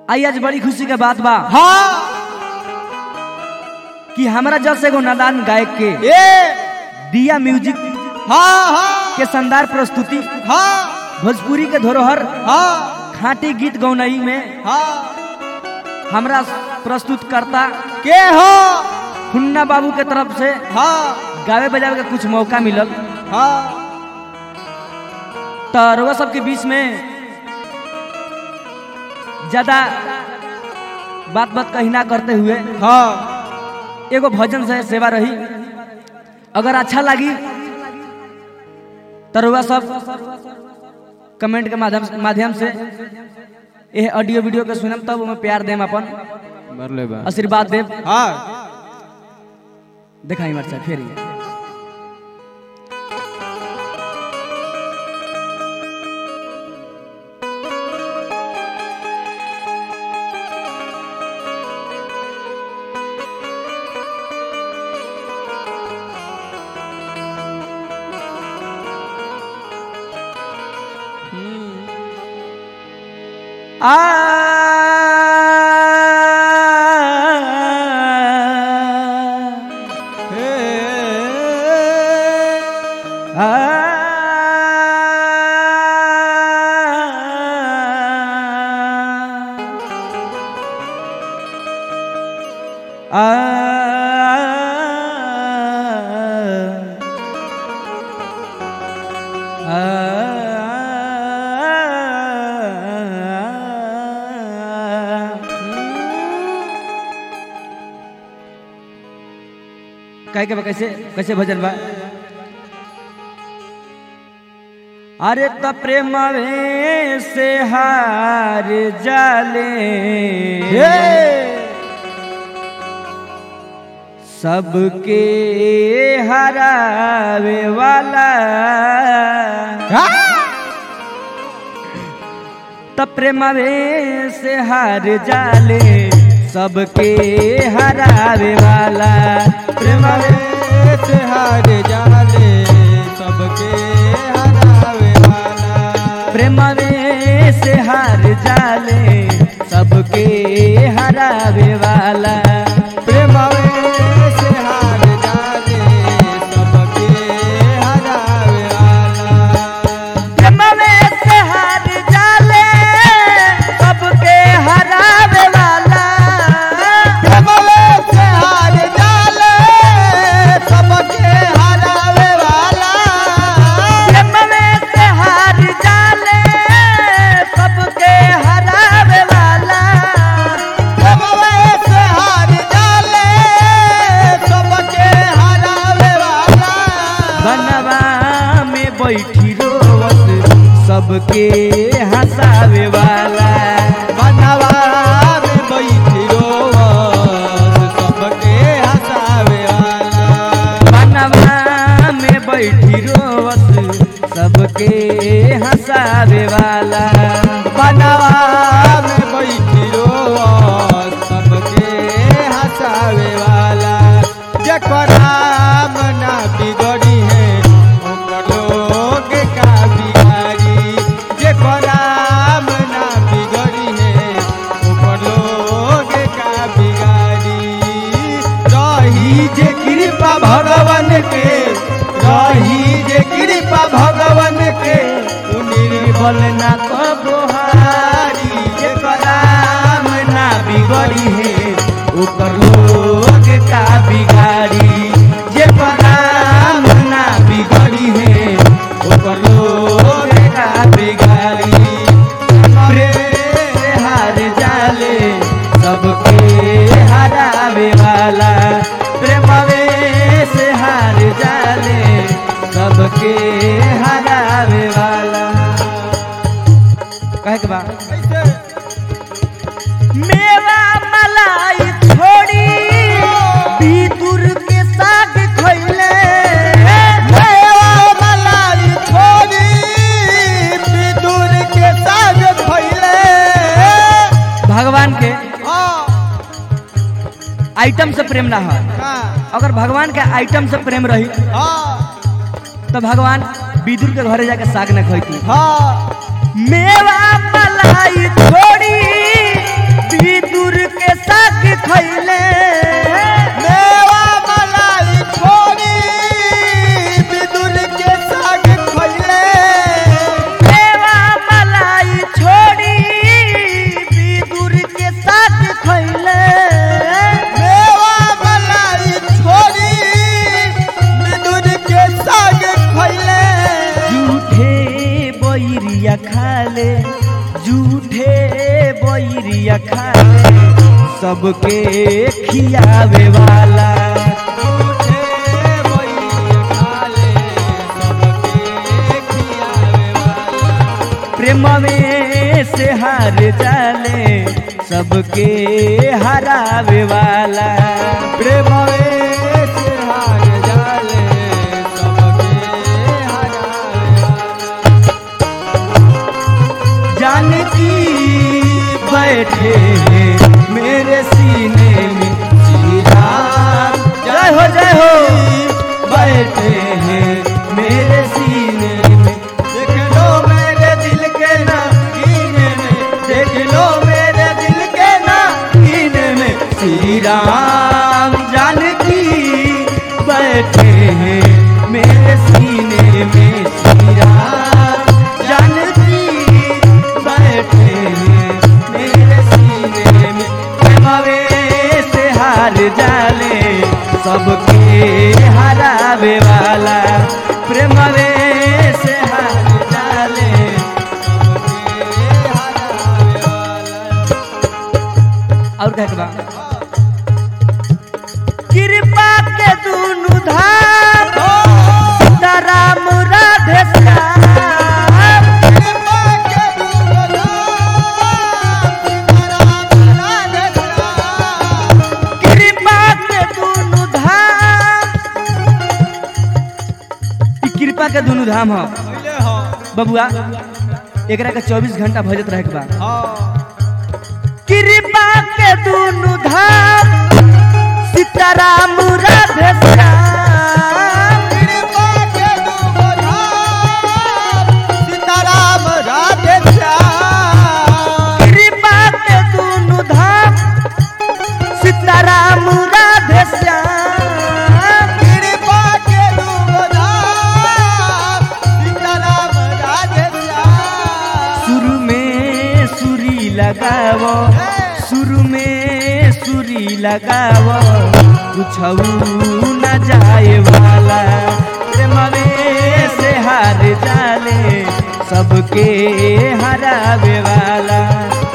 आई आज बड़ी खुशी के बात बा हाँ कि हमरा जस एगो नादान गायक के ए दिया म्यूजिक हाँ हाँ के शानदार प्रस्तुति हाँ भोजपुरी के धरोहर हाँ खाटी गीत गौनई में हाँ हमरा प्रस्तुत करता के हो हुन्ना बाबू के तरफ से हाँ गावे बजावे के कुछ मौका मिलल हाँ तो रउआ सबके बीच में ज्यादा बात बात कही ना करते हुए हाँ एगो भजन से सेवा रही अगर अच्छा लगी तो रउआ सब कमेंट के माध्यम माध्यम से ये ऑडियो वीडियो के सुनम तब ओमे प्यार देम अपन मर ले बा आशीर्वाद देव हाँ दिखाई मरचा फिर ये। आ कहे के बा कैसे कैसे भजन बा अरे त प्रेमवे से हार जाले सबके हरावे वाला त प्रेमवे से हार जाले सबके हरावे वाला प्रेमवे से हार जाले सबके हरावे वाला प्रेमवे से हार जाले सबके हरावे वाला प्रेमवे से हार जाले सबके हरावे वाला प्रेमवे से हार जाले सबके हरावे वाला प्रेमवे से हार जाले सबके हरावे वाला प्रेमवे से हार जाले सबके हरावे वाला प्रेमवे से हार जाले सबके हरावे वाला बनवा में बैठी रोवत सबके हंसावे वाला बनवा में बैठी रोवत सबके हंसावे वाला बनवा में बैठी रोवत सबके हंसावे वाला बनवा में बैठी रोवत सबके हंसावे वाला जेकर नाम ना बिगड़ी है ओकर लोग का बिगाड़ी जेकर नाम ना बिगड़ी है ओकर लोग का बिगाड़ी रही जे कृपा भगवान के रही जे कृपा भगवान के उ निर्बल ना कबोहारी जेकर नाम ना बिगड़ी है ऊपर लोग का बिगाड़ी जे नाम ना बिगड़ी है ऊपर लोग का बिगाड़ी प्रेम से हार जाले सबके हरावे वाला प्रेमवे से हार जाले सबके हरावे वाला कहे के बा मेवा मलाई छोड़ी भीतुर के साग खैले मेवा मलाई छोड़ी विदुर के साग खइले भगवान के हाँ आइटम से प्रेम ना हो हाँ अगर भगवान के आइटम से प्रेम रही हाँ तो भगवान विदुर के घरे जाके साग न खैती हाँ मेवा मलाई छोड़ी बैरिया खाले सबके खियावे वाला झूठे बैरिया खाले सबके खियावे वाला प्रेम में से हार जाले सबके हरावे वाला प्रेम से हार जाले सबके हरावे वाला जानकी बैठे हैं मेरे सीने में श्री राम जय हो जय हो बैठे हैं मेरे सीने में देख लो मेरे दिल के ना कीने में देख लो मेरे दिल के ना कीने में श्री राम जानकी बैठे हैं मेरे सीने में श्री राम जानकी बैठे हैं मेरे सीने में प्रेमवे से हार जाले सबके हरावे वाला प्रेमवे से हार जाले सबके हरावे वाला और कहे के बा कृपा के दुनु धाम सीताराम राधे श्याम कृपा के दुर्गा राधे श्याम कृपा के दुनु धाम ई कृपा के दुनु धाम ह पहले हो बबुआ एकरा के 24 घंटा भजत रहे के बा हाँ कृपा के दुनु धाम सीताराम राधे श्याम कृपा के दुर्गा सीताराम राधे श्याम कृपा के दुनु धाम सीताराम राधे श्याम कृपा के दुर्गा सीताराम राधे श्याम शुरू में सुरी लगावो शुरू में सुरी लगावो कुछ न जाए वाला प्रेमवे से हार जाले सबके हरावे वाला